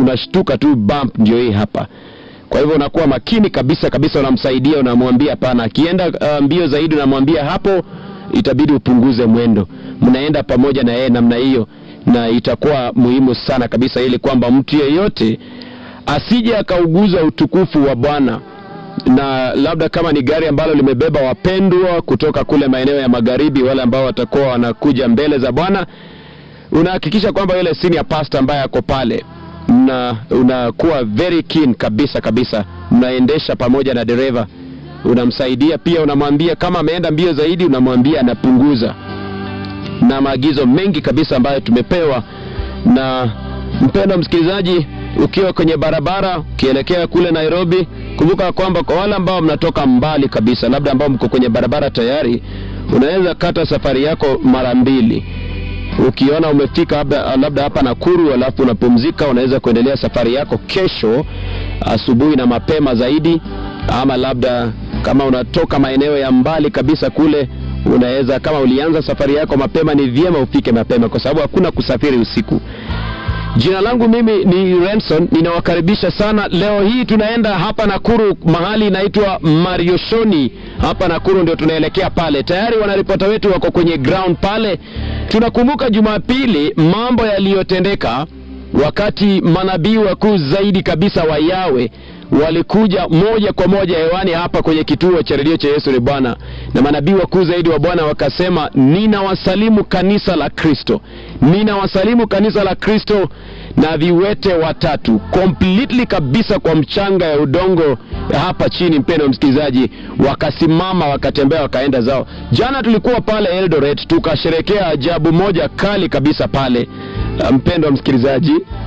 unashtuka tu, bump ndio hii hapa. Kwa hivyo unakuwa makini kabisa kabisa, unamsaidia, unamwambia hapana. Akienda uh, mbio zaidi, unamwambia hapo itabidi upunguze mwendo. Mnaenda pamoja na yeye namna hiyo, na itakuwa muhimu sana kabisa, ili kwamba mtu yeyote asije akauguza utukufu wa Bwana na labda kama ni gari ambalo limebeba wapendwa kutoka kule maeneo ya magharibi, wale ambao watakuwa wanakuja mbele za Bwana, unahakikisha kwamba yule senior pastor ambaye ako pale na unakuwa very keen kabisa kabisa, mnaendesha pamoja na dereva, unamsaidia pia, unamwambia kama ameenda mbio zaidi, unamwambia anapunguza, na maagizo mengi kabisa ambayo tumepewa. Na mpendwa msikilizaji, ukiwa kwenye barabara ukielekea kule Nairobi, kumbuka kwamba kwa wale ambao mnatoka mbali kabisa, labda ambao mko kwenye barabara tayari, unaweza kata safari yako mara mbili ukiona umefika labda, labda hapa Nakuru alafu unapumzika, unaweza kuendelea safari yako kesho asubuhi na mapema zaidi, ama labda kama unatoka maeneo ya mbali kabisa kule, unaweza kama ulianza safari yako mapema, ni vyema ufike mapema, kwa sababu hakuna kusafiri usiku. Jina langu mimi ni Renson, ninawakaribisha sana. Leo hii tunaenda hapa Nakuru, mahali inaitwa Marioshoni. Hapa Nakuru ndio tunaelekea pale. Tayari wanaripota wetu wako kwenye ground pale. Tunakumbuka Jumapili mambo yaliyotendeka wakati manabii wakuu zaidi kabisa wa Yawe walikuja moja kwa moja hewani hapa kwenye kituo cha redio cha Yesu ni Bwana, na manabii wakuu zaidi wa Bwana wakasema, ninawasalimu kanisa la Kristo, ninawasalimu kanisa la Kristo na viwete watatu completely kabisa kwa mchanga ya udongo hapa chini. Mpendwa msikilizaji, wakasimama wakatembea, wakaenda zao. Jana tulikuwa pale Eldoret tukasherekea ajabu moja kali kabisa pale, mpendwa msikilizaji